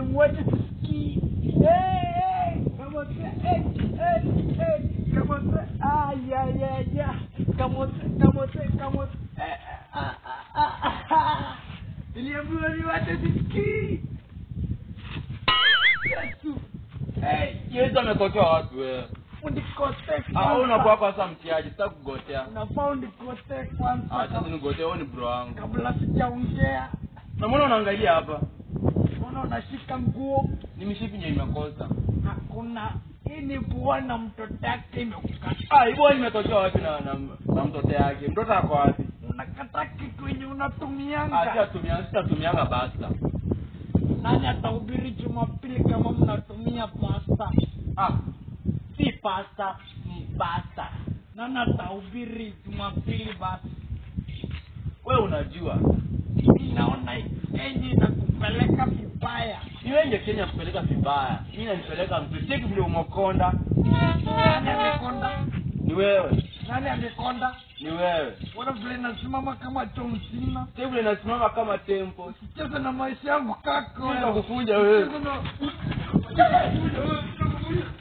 mwache tusikii Eh, eh, kamote eh, eh, eh, kamote ayayaya kamote kamote kamote Eh, ah, ah, ah, ah. niliambiwa niwache tusikii yesu Eh, yesu amekotea watu wewe unikote Ah, wewe unakuwa kwanza kwa sasa mtiaji sitaki kugotea unafaa unikote Ah, kwanza sasa nigotea wewe ni bro wangu kabla sijaongea na mbona unaangalia hapa mbona unashika nguo ni mishipi nye imekosa hakuna hii ni kuona mtoto yake imekukata ah hivyo nimetokea wapi na, na, na mtoto yake mtoto ako wapi unakata kitu yenye Ah, unatumianga sitatumia sitatumianga basta nani atahubiri jumapili kama mnatumia pasta ah si pasta ni pasta nani atahubiri jumapili basi wewe unajua mi naona enye inakupeleka vibaya ni wenye kenya kupeleka vibaya mi nanipeleka mzuri cheki vile umekonda nani amekonda ni wewe nani amekonda ni wewe wana vile nasimama kama John Cena cheki vile nasimama kama tempo cheza na maisha yangu kako Sitakukunja wewe. Cheza na-